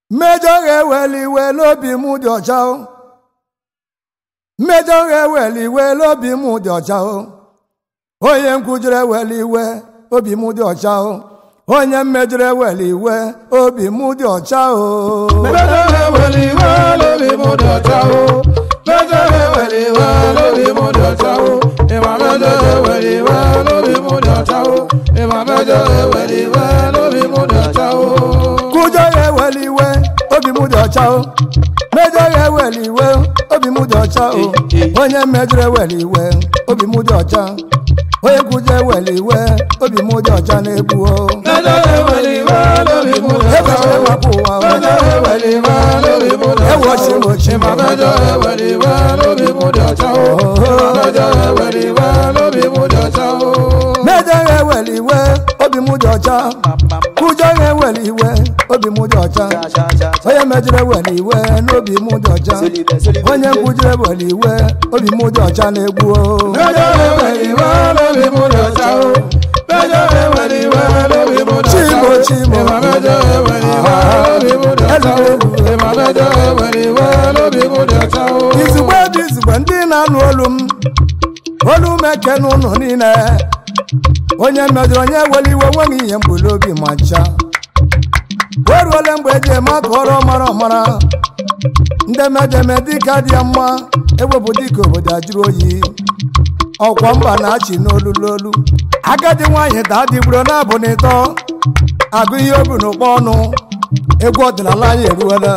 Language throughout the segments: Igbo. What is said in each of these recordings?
mmejọ ga-eweli iwe n'obi m dị ọcha o mmejọ ga-eweli iwe n'obi m dị ọcha o onye nkwujere eweli iwe obi m dị ọcha o onye mmejọrọ eweli iwe obi m dị ọcha o Mẹ́jọ eweli iwe lórí mú dọ̀tá o. Mẹ́jọ eweli iwe lórí mú dọ̀tá o. Ìwà mẹ́jọ eweli iwe lórí mú dọ̀tá o. Ìwà mẹ́jọ eweli iwe lórí mú dọ̀tá o. kwujọ ga-eweli iwe obi m dị ọcha o mmejọ ga-eweli iwe obi m dị ọcha o onye mmejọrọ eweli iwe obi m dị ọcha onye kwujọ eweli iwe obi m dị ọcha na-egbu o Mẹ́jọ eweli iwe lórí mú dọ̀tá Ebere o. maka ụwa o. Mẹ́jọ eweli iwe lórí mú dọ̀tá o. Ewochi m ochi m. Ìwà mẹ́jọ eweli iwe lórí mú dọ̀tá o. Ìwà mẹ́jọ eweli iwe lórí mú dọ̀tá o. mmejọ ga-eweli iwe obi m dị ọcha kwujọ ga-eweli iwe obi m dị ọcha onye mejọrọ eweli iwe n'obi m dị ọcha onye nkwujere eweli iwe obi m dị ọcha na-egbu o Mẹ́jọ eweli iwe lórí mú dọ̀tá o. Mẹ́jọ eweli iwe lórí mú dọ̀tá o. Chimo, chimo. Ìwà mẹ́jọ eweli iwe lórí mú dọ̀tá o. Ìwà mẹ́jọ eweli iwe lórí mú dọ̀tá o. izugbe bụ izugbe ndị na-anụ olu m olu m eke n'ụlọ niile onye mejọrọ onye eweli iwe nweghị ihe mgbuli obi ma ncha o ruole mgbe eji eme aka ọrụ ọmara ọmara ndị mejeme dịka dị ya mma ewepụ dịka obodo ajụrụ oyi ọkwa mba na-achị n'olu n'olu agadi nwaanyị daa dịgburo na-abụ n'ịtọ agụ ihe obi n'ụkpọ ọnụ egwu ọdịnala anyị eruola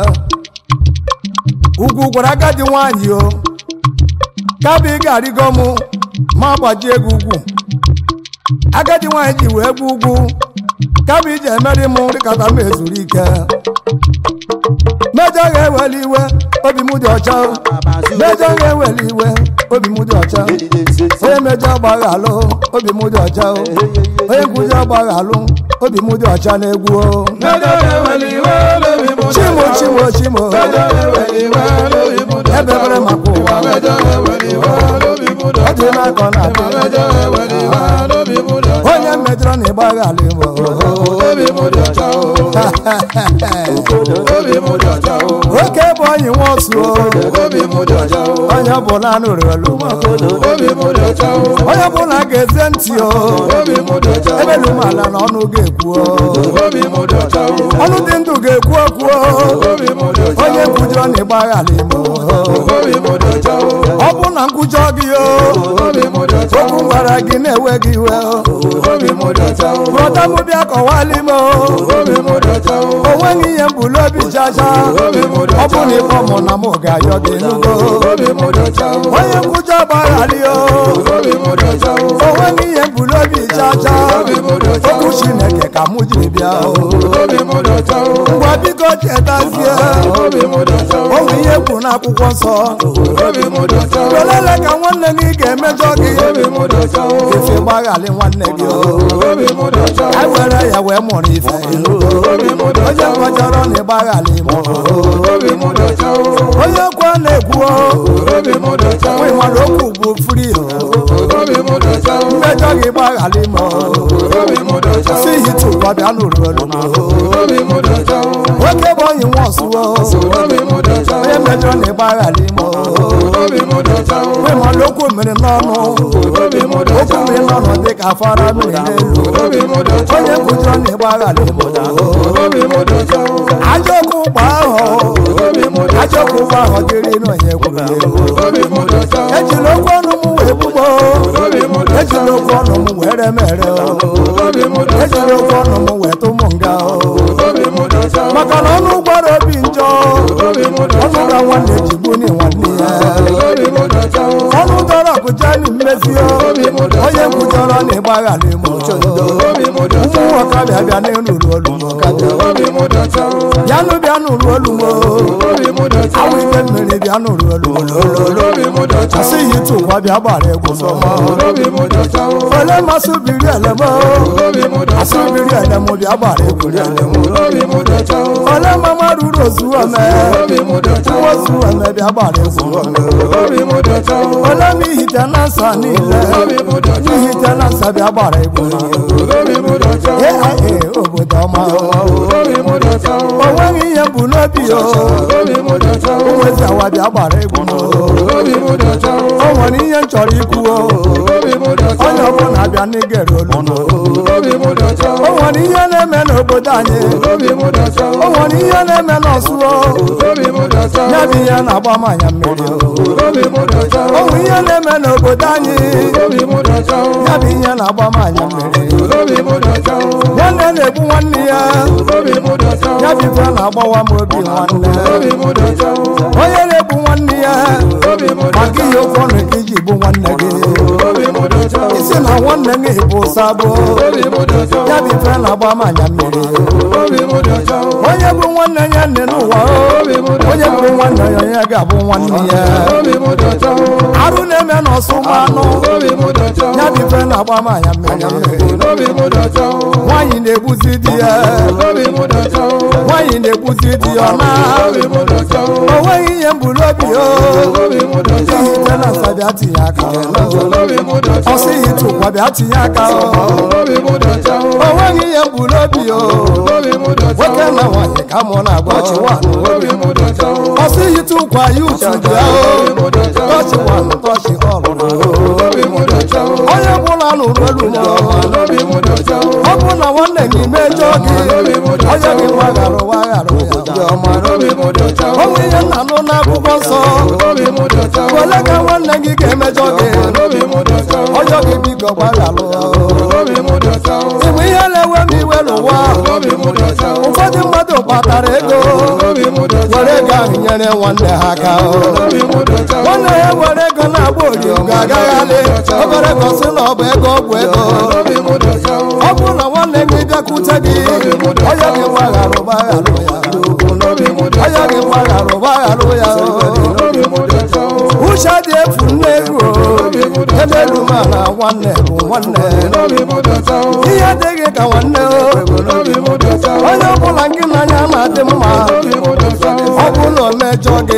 ugwu gwara agadi nwaanyị o kabi ị ga-arịgo m ma gbajie ego ugwu agadi nwaanyị ji wee gbu ugwu kabi iji emeri m dịkata m ezuru ike mejọ ga-eweli iwe obi m dị ọcha o. mejọ ga-eweli iwe obi m dị ọcha onye mejọ agbaghị alụ obi m dị ọcha o. onye nkuzi agbaghị alụ obi m dị ọcha na-egwu o Mẹ́jọ eweli iwe lórí mú dọ̀tá chimo o. chimo chimo Mẹ́jọ eweli iwe lórí mú dọ̀tá o. Ebebere maka ụwa. Ìwà mẹ́jọ eweli iwe lórí mú ọ dọ̀tá dị o. n'aka ọ Ìwà na-abịa mẹ́jọ eweli iwe lórí mú dọ̀tá o. onye mejọrọ na ịgbaghị alụ igbo Obi mú dọ̀tá o. Obi mụ dọ̀tá o. oke bụ onyi nwa ọsụ o. Obi mụ dọ̀tá o. onye ọbụla nụrụ olu Obi mụ dọ̀tá o. onye ọbụla ga-eze ntị o Obi mụ dọ̀tá o. ebelu m ala na ọnụ ga-ekwu o. Obi mụ dọ̀tá o. ọnụ dị ndụ ga-ekwu okwu o. Obi mụ dọ̀tá o. onye nkwujọrọ na ịgbaghị ala igbo Obi mụ dọ̀tá o. ọ bụ na nkwujọ gị o Obi mụ dọ̀tá o. okwu gwara gị na-ewe gị iwe o. Obi mụ dọ̀tá o. brọda m bịa kọwali m o Obi mụ dọ̀tá o. o nweghị ihe mbuli obi chacha Obi mụ ọ dọ̀tá bụ na ịkpọ mụ na mụ ga-ayọ gị n'ugbo Obi mụ dọ̀tá o. onye nkwujọ gbaghalị o Obi mụ dọ̀tá o. o nweghị ihe mbuli obi chacha Obi mụ dọ̀tá o. okwu chineke ka mụ jiri bịa o Obi mụ dọ̀tá o. ngwa biko chetazie Obi mụ dọ̀tá o. o nwere ihe kwu n'akwụkwọ nsọ Obi mụ dọ̀tá o. olele ka nwanne gị ga-emejọ gị Obi mụ dọ̀tá o. ife gbaghalị nwanne gị o Obi mụ dọ̀tá o. anyị were ya wee mụrụ ife Obi mụ onye dọ̀tá o. kwachọrọ na ịgbaghalị mụ Obi mụ dọ̀tá o. onye kwa na-ekwu o Obi mụ dọ̀tá o. nwe mmadụ okwu bụ fri Obi mụ dọ̀tá o. mmejọ gị gbaghalị m Obi mụ dọ̀tá o. si hitu ụwa bịa n'ụrụ olu m Obi mụ dọ̀tá o. nwoke bụ onyi nwa ọsụwo Obi mụ dọ̀tá o. onye mejọrọ na ịgbaghalị m Obi mụ dọ̀tá o. nwe mmadụ okwu mmiri n'ọnụ Obi mụ dọ̀tá okwu o. mmiri n'ọnụ dị ka afara mmiri n'elu Obi mụ dọ̀tá onye o. kwujọrọ na ịgbaghalị m Obi mụ dọ̀tá o. ajọ okwu ụgbọ ahụ Obi mụ dọ̀tá ajọ okwu ụgbọ ahụ dịrị n'onye kwuru ya Obi mụ dọ̀tá o. ejila okwu ọnụ m wee gbugbo Obi mụ dọ̀tá ejila okwu ọnụ m wee remere Obi mụ dọ̀tá ejila okwu ọnụ m wee tụ m nga Obi mụ dọ̀tá o. maka na ọnụ gbara obi njọ Obi mụ ọnụ dọ̀tá ga nwanne jigbuni nwanne ya Obi mụ dọ̀tá o. ọnụ dọrọ ọkụja na mmezi onye kwujọrọ na ịgbaghalị m Obi mụ dọ̀tá ụmụ ọkabịa bịa n'elu olu m Obi mụ dọ̀tá o. bịanụ bịa n'ụlọ olu m Obi mụ dọ̀tá awụ ike mmiri bịa n'ụlọ olu m Obi mụ dọ̀tá o. asịghị ịtụ ụwa bịa gbara egwu sọma Obi mụ dọ̀tá o. ole masị biri elem Obi mụ asị dọ̀tá o. biri elem bịa gbara egwu Obi mụ dọ̀tá o. ole mama ruru ozu ome nwa ozu ome bịa gbara egwu ole m ihite na nsa niile ihite na nsa bịa gbara egwu aia obodo ọma o nweghị ihe bụ n'obi o nwezi awa bịa gbara egwu o nwere ihe m chọrọ ikwu o onye ọbụla bịa n'igere olu o nwere ihe na-eme n'obodo anyị o nwere ihe na-eme n'ọsụ o ya bụ ihe na-agba m anya mmiri o o nwere ihe na-eme n'obodo anyị ya bụ ihe na-agba m anya mmiri nwanne na-egbu nwanne ya ya bụ ife na-agbawa m obi nwanne onye na-egbu nwanne ya maka ihe oke ọnụ ka iji gbu nwanne gị isi na nwanne gị bụ sabụ ya bụ ife na-agba m anya mmiri onye bụ nwanne ya nne n'ụwa o onye bụ nwanne ya onye ga-abụ nwanne ya arụ na-eme n'ọsụ ma anụ ya bụ ife na-agba m anya mmiri nwaanyị na-egbuzi di ya nwaanyị na-egbuzi di ya ọ na o nweghị ihe mbulobi o ihite na nsa bịa tinye aka ọ sịghị tụkwa bịa tinye aka o o nweghị ihe mbulobi o nwoke na nwaanyị ka mụ na-agwa chiwanụ ọ sịghị tụkwa ya utu bịa o tọchi wanụ tọchi ọrụ onye ọbụla nụrụ olu m ọ bụ na nwanne gị mejọ gị onye gị wagharụ wagharụ ya o nwere ihe nna nụ n'akwụkwọ nsọ ole ka nwanne gị ga-emejọ gị onye gị biko gbagharụ ịbụ ihe na-ewe m iwe n'ụwa ụfọdụ mmadụ kpatara ego were ego ahụ nyere nwanne ha aka nwanne ya were ego na-agba ori ga-agagharị obere gosi na ọ bụ ego ọgwụ ego ọ bụrụ na nwanne gị bịakwute gị onye gị gbagharụ gbagharụ ya onye gị gbagharụ gbagharụ ya uche dị efu nne ego ebe elu ma na nwanne bụ nwanne ihe adịghị ka nwanne onye ọbụla gị n'anya na-adị mma ọ bụ na o mejọ gị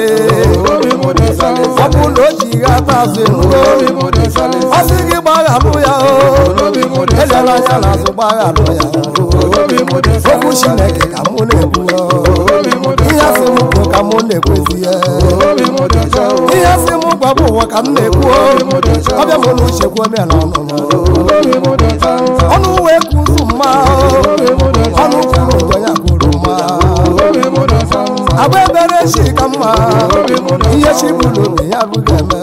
ọ bụ na o ji ghata azụ enugo ọ sị gị gbagharụ ya o elela anya n'azụ gbagharụ ya okwu chineke ka mụ na-ekwu ihe asị m kwuo ka mụ na-ekwezi ya ihe asị m gwa bụ ụwa ka m na-ekwu ọbịa mụ na uche kwuo me na ọnụ ọnụ wee kwuru mma ọnụ kwuru njọ ya kwuru mma agba ebere chi ka mma ihe chi bụrụ obi ya bụghị eme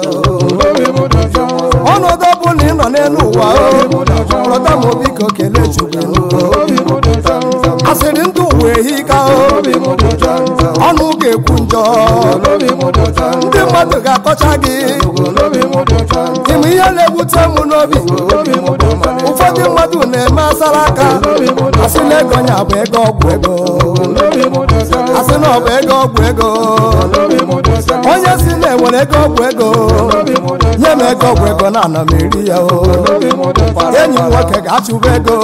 ọnọdụ ọ bụ na ị nọ n'elu ụwa rọta m biko kelee chukwu asịrị ndụ ụwa ehi ka ọnụ ga-ekwu njọ ndị mmadụ ga-akọcha gị ime ihe na-ewute m n'obi ụfọdụ mmadụ na-eme asara aka asị na ego nya bụ ego ọgwụ ego asị na ọ bụ ego ọgwụ ego onye si na-enwere ego ọgwụ ego nye m ego ọgwụ ego na ana m eri ya o enyi m nwoke ga-achụba ego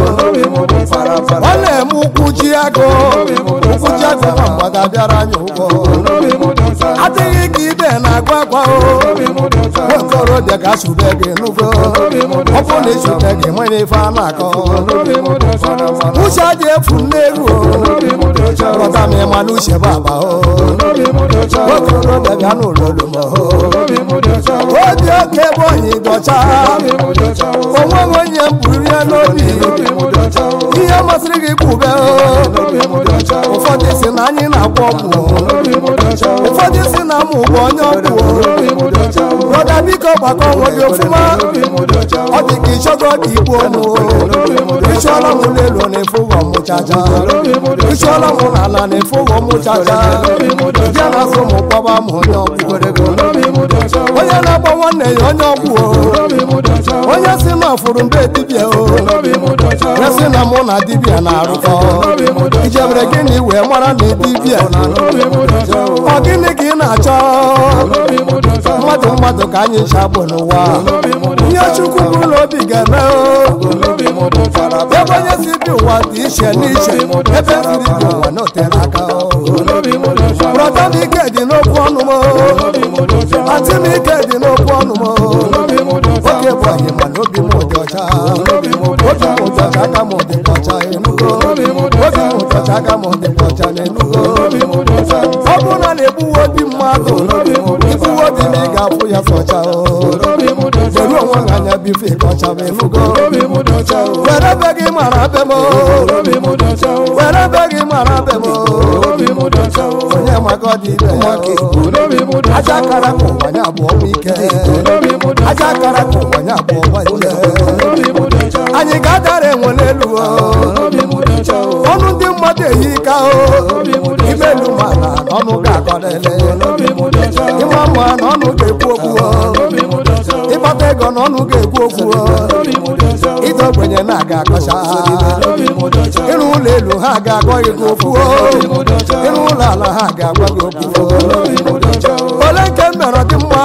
ọ na-eme ụkwụ ji agụ ụkwụ ji agụ na mgba ga-abịara anyị ụgwọ adịghị ka ibe na-agwa agwa o okorobịa ga-achụba gị n'ụgwọ ọ bụ na ịchụbe gị nwere ife a na-akọ uche dị efu nneru rọta m ịma na uche baba o okorobịa bịa n'ụlọ olu m obi oke ebe onyi dọcha onweghị onye mburu ya n'obi ihe masịrị gị kwube ụfọdụ si na anyị na-agwọ ọgwụ ụfọdụ si na mụ bụ onye ọgwụ brọda biko gbakọ onwe gị ofụma ọ dị ka ịchọgo ka igbu ọnụ ịchọọla m n'elu na-efụghọ m chacha ịchọọla m n'ala na-efụghọ m chacha bịa na asụ m kpọba m onye ọgwụ onye na-agba nwanne ya onye ọgwụ onye si na ọfụrụ mbe dibịa o ya si na mụ na dibịa na-arụkọ ijebere gịnị wee mara na dibịa ọ gịnị ka ị na-achọ mmadụ mmadụ ka anyị ji agbụ n'ụwa ihe chukwu bụ n'obi ga-eme o ebe onye si bi ụwa dị iche n'iche ebe siri bi ụwa na otere aka o N'obi mụ dị ọcha. atị m ike dị n'okwu ọnụ m N'obi mụ dị ọcha. oge bụ anyị mana obi m dị ọcha N'obi mụ dị obi ọcha. m dị ọcha aka m dị ọcha enugo N'obi mụ dị obi ọcha. m dị ọcha aka m dị ọcha n'enugo N'obi mụ dị ọcha. ọ bụrụ na na-egbuwe obi mmadụ N'obi mụ dị ọcha. igbuwe obi na ị ga-afụ ya sọcha o N'obi mụ dị ọcha. were onwe gị anya bife ịkọcha m enugo N'obi mụ dị ọcha. were be gị mara be m N'obi mụ dị ọcha. were be gị mara be m N'obi mụ dị ọcha. onye maka ọ dị ibe ya N'obi mụ dị aja ọcha. akara ka ụwa ya abụọ nwe ike N'obi mụ dị aja ọcha. akara ka ụwa ya abụọ nwe ike N'obi mụ dị ọcha. anyị ga-adara enwe n'elu o N'obi mụ dị ọcha. ọnụ ndị mmadụ eyi ka o N'obi mụ dị ime ọcha. elu mana n'ọnụ ga-akọlele N'obi mụ dị ọcha. ịma mma n'ọnụ ga-ekwu okwu o N'obi mụ dị ọcha. ịgbata ego n'ọnụ ga-ekwu okwu o N'obi mụ dị ọcha. ịdọ ogbenye na-aga akọcha N'obi mụ dị ọcha. ịrụ ụlọ elu ha ga-agwa gị gị okwu o ịrụ ụlọ ala ha ga-agwa gị okwu o N'obi mụ dị ọcha. ole nke m mere dị mma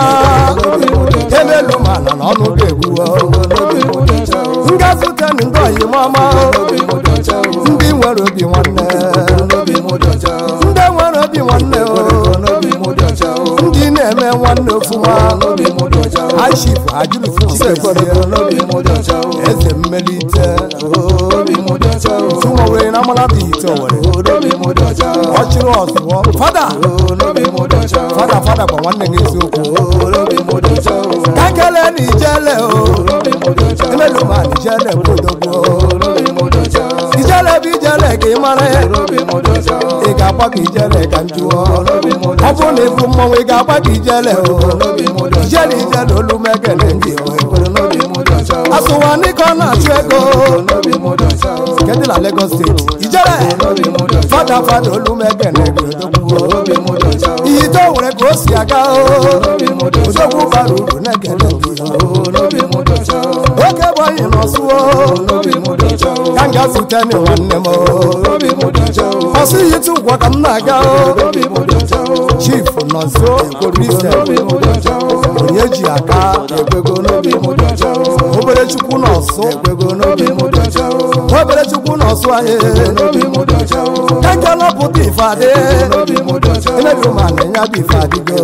ebe elu mana n'ọnụ ga-ekwu o N'obi mụ dị ọcha. ngazute ndị oyi mama N'obi mụ dị ọcha. ndị nwere obi nwanne N'obi mụ dị ọcha. ndị nwere obi nwanne o N'obi mụ dị ọcha. ndị na-eme nwanne ofuma N'obi mụ dị ọcha. ashif ajụrụfuchisekwere N'obi mụ dị ọcha. eze mmelite N'obi mụ dị ọcha. tụmowere na amalata ite owere N'obi mụ dị ọcha. ọchịrị ọzụọ fada N'obi mụ dị ọcha. fada fada gwa nwanne gị eziokwu N'obi mụ dị ọcha. ka kele na ijele o N'obi mụ dị ọcha. emeluma na ijele bụ odogwu N'obi mụ dị ọcha. ijele bụ ijele ka ị mara N'obi mụ dị ọcha. ị ga-agba ka ijele ka m jụọ N'obi mụ dị ọ ọcha. bụrụ na ịbụ mmọnwụ ị ga-agba ka ijele o N'obi mụ dị ọcha. ijele ijele olu mekele ndị o N'obi mụ dị ọcha. asụwa n'ike ọ na-achụ ego N'obi mụ dị ọcha. nke dị na Lagos steeti ijele N'obi mụ dị ọcha. fada fada olu mekele gị odogwu N'obi mụ dị ọcha. iyi to were ka o si aga o N'obi mụ dị ọcha. odogwu bara uru na-ekele gị N'obi mụ dị ọcha. oge bụ anyị nọsụo N'obi mụ dị ọcha. ka m ga-azute ndị nwanne m N'obi mụ dị ọcha. ọsị yitụ ụgwọ ka m na-aga N'obi mụ dị ọcha. chief nọzo kristian N'obi mụ dị ọcha. onye ji aka ekwego N'obi mụ dị ọcha. obere chukwu nọsụ Ekwego n'obi mụ dị ọcha. obere chukwu nọsụ anyị N'obi mụ dị ọcha. ka nke lọpụta ife adị N'obi mụ dị ọcha. emedu ma na ya bụ ife adịgo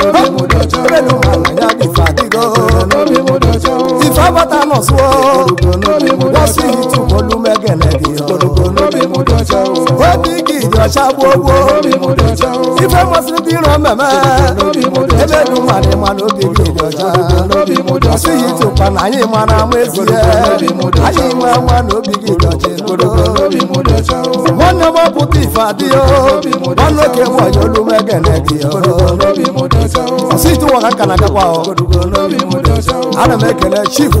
emedu ma na ya bụ ife adịgo N'obi mụ dị ọcha. ife abata nọsụo N'obi mụ dị wọsị ọcha. yitụ olu megene gị N'obi mụ dị ọcha. obi gị dị ọcha gboo gboo N'obi mụ dị ọcha. ife masịrị ndị iro mmemme N'obi mụ dị ọcha. emedu ma na ịma na obi gị dị ọcha N'obi mụ dị ọsị ọcha. yitụkwa na anyị mara ama ezie anyị nwe ama na obi gị dị ọcha enugo N'obi mụ dị ọcha. nwanne m ọpụta ife adịghị nwanne oke nwanyị olu megene gị N'obi mụ dị ọcha. ọsị ịtụwa ka nka na-agakwa N'obi mụ dị ọcha. ana m ekele chief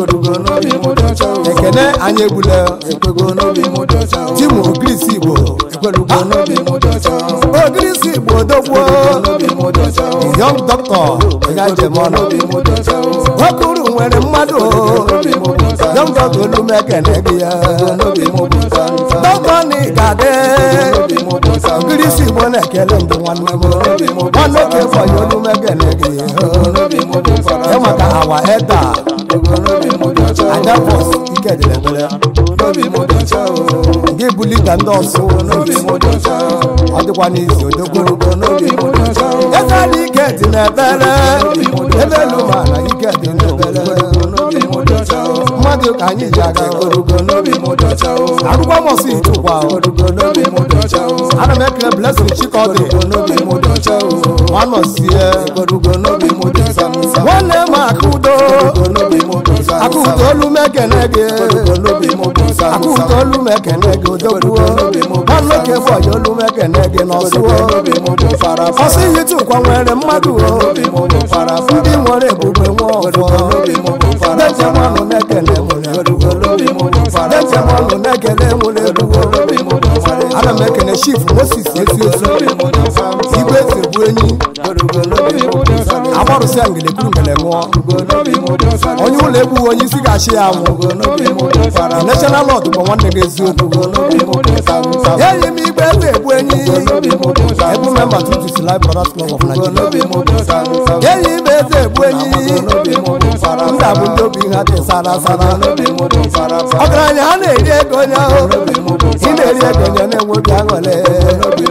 N'obi mụ dị ọcha. ekene anyị egbule Ekwego n'obi mụ dị ọcha. timu ogirisi igbo ekwelugo N'obi mụ dị ọcha. ogirisi igbo dogbuo N'obi mụ dị ọcha. yọng dọkịta onye njem ọnụ N'obi mụ dị ọcha. okuru nwere mmadụ N'obi mụ dị ọcha. yọng dọkịta olu mekene gị ya N'obi mụ dị ọcha. dọkịta na ịgadị N'obi mụ dị ọcha. ogirisi igbo na-ekele ndị nwanne m nwanne oke fọyị olu mekene gị N'obi mụ dị ọcha. ya maka awa eda N'obi mụ dị ọcha. anya bọs ike dịrị ebere N'obi mụ dị ọcha. gị bụ lida ndị ọsụ N'obi mụ dị ọcha. ọ dịkwa n'izu odogwurugo N'obi mụ dị ọcha. eze na ike dị n'ebere ebe elu ma na ike dị n'ebere N'obi mụ dị ọcha. mmadụ ka anyị ji aga Orugo n'obi mụ dị ọcha. arụgwa mọsụ itukwa Orugo n'obi mụ dị ọcha. ana m ekele blessing chikọdị Orugo n'obi mụ dị ọcha. nwanọsie Orugo n'obi mụ dị ọcha. nwanne m aka udo Orugo n'obi mụ dị ọcha. aka udo olu m ekene gị Orugo n'obi mụ dị ọcha. aka udo olu m ekene gị odogbuo nwanne oke fọyị olu m ekene gị n'ọsụo N'obi mụ dị fara fara. ọsị ihe tukwa nwere mmadụ o N'obi mụ dị fara fara. ndị nwere ebube nwe ọfọ N'obi mụ dị fara dejemanụ na-ekele nwere Orugo n'obi mụ dị fara fara. dejemanụ na-ekele nwere erugo N'obi mụ dị fara fara. ana m ekele chief moses ezi ozu N'obi mụ dị fara fara. igwe eze bụ enyi Orugo n'obi mụ dị fara fara. agbarụsịa ngele kwuru ngele ṅụọ Orugo n'obi mụ dị fara fara. onye ụlọ egbu onye isi ga-achị ya anwụ Orugo n'obi mụ dị fara fara. national lọd bụ nwanne gị eziokwu N'obi mụ dị fara fara. enyi m igwe eze egbu enyi N'obi mụ dị fara ebu memba tutusi live brothers club of nigeria N'obi mụ dị fara fara. enyi m eze egbu enyi N'obi mụ dị fara ndị fara. abụ ndị obi ha dị sara sara N'obi mụ dị fara fara. ọgaranya ha na-eri ego onye ahụ N'obi mụ dị ị na-eri ego onye na-enwe obi aṅụrị N'obi mụ dị fara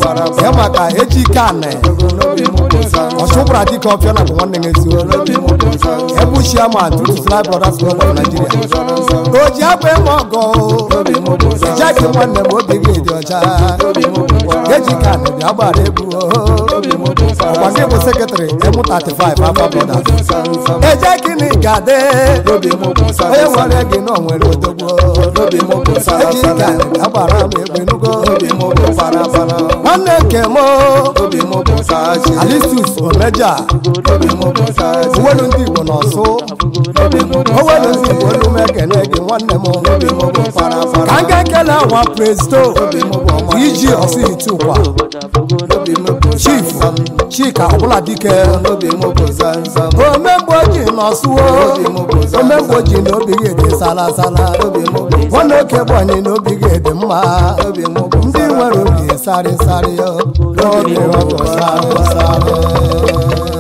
ya maka eji ike anị ọchụkwara dịka ọfịa na bụ nwanne ya eziokwu ebu chairman tutu fly brothers club of nigeria o ji agba eme ọgọ ejeki nwanne m obi gị dị ọcha eji ike anị bịa gbara egwu ọkwa gị bụ sekretrị emu 35 afa brothers ejeki na ịgade onye nwere gị na o nwere odogwu eji ike anị bịa gbara m egwu enugo nwanne nke m alistus omeja owelu ndị igbo n'ọsụ owelu ndị igbo olu m ekele gị nwanne m ka m ga-ekele awa presto iji ọsụ itukwa chief chika ọbụla dike omegbo ji n'ọsụwo omegbo ji n'obi gị dị salasala nwanne oke gbanye n'obi gị dị mma ndị nwere obi sarịsarị n'obi ọgụ sarịsarị